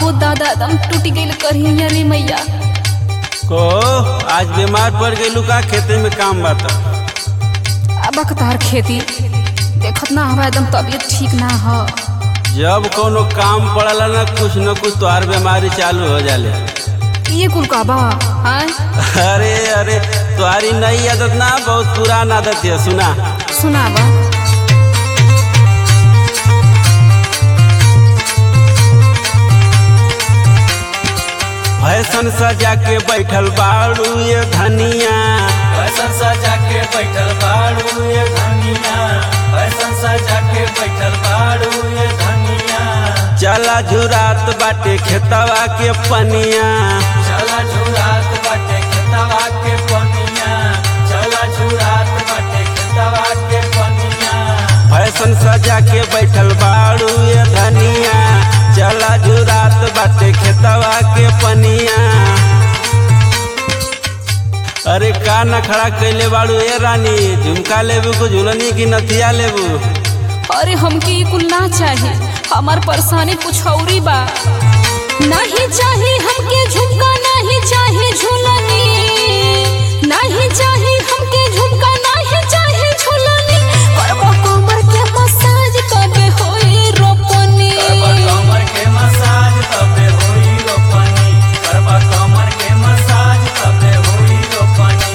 हो दादा दम टूट गइल करिया रे मैया को आज बीमार पड़ गई का खेते में काम बात अब तार खेती देखत ना हवा एकदम तबीयत ठीक ना हो जब कोनो काम पड़ला ना कुछ न कुछ तोहार बीमारी चालू हो जाले ये कुल का बा हाँ अरे अरे तुम्हारी नई आदत ना बहुत पुराना आदत है सुना सुना बा फैशन सजा के बैठल बाड़ू ये धनिया फैशन सजा के बैठल बाड़ू ये धनिया फैशन सजा के बैठल बाड़ू ये धनिया चला झुरात बाटे खेतवा के पनिया चला झुरात बाटे खेतवा के पनिया चला झुरात बाटे खेतवा के पनिया फैशन सजा के बैठल बाड़ू ये धनिया चला झुरात बाटे खेतवा के पनिया अरे का न खड़ा कैले बाड़ू ए रानी झुमका लेबू को झुलनी की नथिया लेबू अरे हमके ये कुल ना चाहे हमार परेशानी कुछ औरी बा नहीं चाहे हमके झुमका नहीं चाहे झूलनी नहीं चाहे हमके झुमका नहीं चाहे झूलनी करबा कमर के मसाज कबे होई रोपनी करबा कमर के मसाज तबे होई रोपनी करबा कमर के मसाज तबे होई रोपनी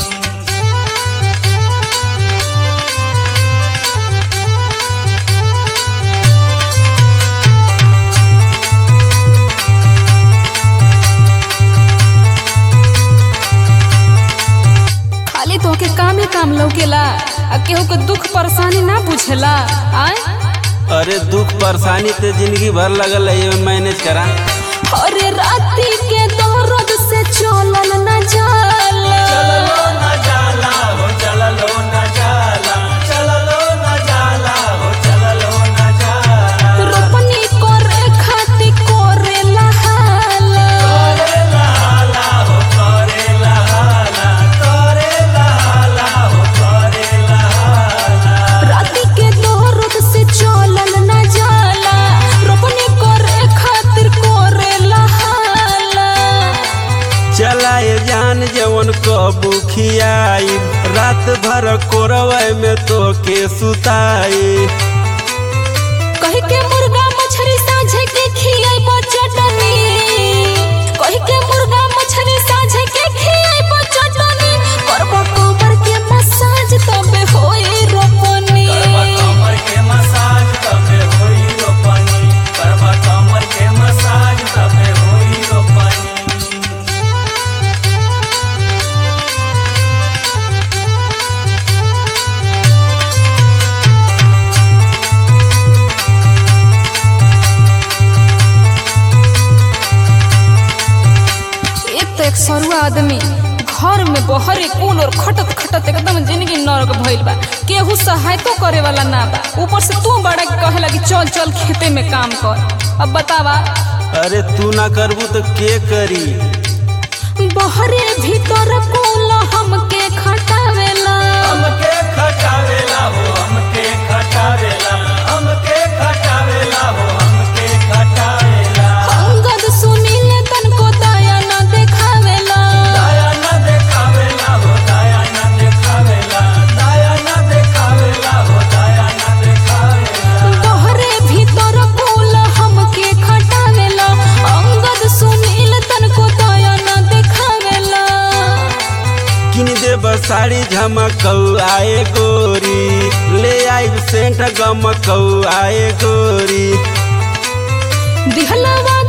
खाली तोहके कामे काम लौकेला आ केहू के दुख परेशानी ना बुझेला आय अरे दुख परेशानी ते जिंदगी भर लगल है ये मैनेज करा अरे राती के दर्द से चलल न जाला चललो न जाला हो चललो न जाला चललो न जाला हो चललो न जाला रोपनी करे खाती करे लहाला करे लहाला हो करे लहाला करे लहाला हो करे लहाला राती के दर्द से चलल न जाला रोपनी करे खातिर करे लहाला चला ये जान जवन कबू खियाई रात भर कोरवे में तो के सुताई कही के मुर्गा मछरी साझे के खियाई बचटनी कही के मुर्गा मछरी साझे के खियाई बचटनी करबो कमर के मसाज तबे होई रोपनी करबा कमर के मसाज तबे होई रोपनी करबा कमर के मसाज तबे होई रोपनी एक तो एक सरुआ आदमी घर में बहरे कूल और खटत खटत एकदम जिंदगी नरक भइल बा केहू सहायतो करे वाला ना बा ऊपर से तू बड़ा के कहे लगी चल चल खेते में काम कर अब बतावा अरे तू ना करबू तो के करी बहरे भीतर कूल हमके खटावेला हमके खटावेला हो हमके खटावेला हमके खटावेला हो हमके खटावेला अंगद सुनीले तनको दया न देखावेला दया न देखावेला हो दया न देखावेला दया न देखावेला हो दया न देखावेला बहरे भीतर कूल हमके खटावेला अंगद सुनील तनको दया न देखावेला किन दे साड़ी झमकौ आए गोरी ले आई सेंट गमकौ आए गोरी दिहलवा